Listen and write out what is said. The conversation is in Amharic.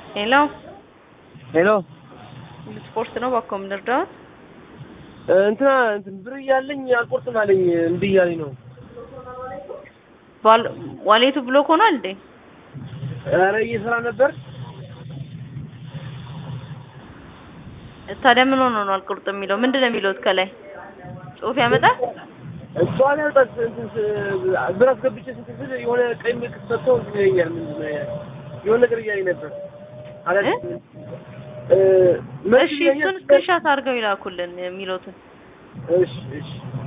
ሄሎ ሄሎ ስፖርት ነው ባኮ ምንርዳት እንትና እንትን ብር እያለኝ አልቆርጥም አለኝ እምቢ እያለኝ ነው። ዋሌቱ ብሎክ ሆኗል እንዴ? ኧረ እየሰራ ነበር። ታዲያ ምን ሆኖ ነው አልቆርጥም የሚለው? ምንድን ነው የሚለው ከላይ ጽሑፍ ያመጣል? እሷን ያልጣት ብር አስገብቼ ስንት ስል የሆነ ቀይ ምልክት ሰጥቶ እንትን ይለኛል። ምንድን ነው የሆነ ነገር እያለኝ ነበር። አላውቅም። እሺ እሱን ስክሪንሻት አድርገው ይላኩልን የሚሉትን እሺ እሺ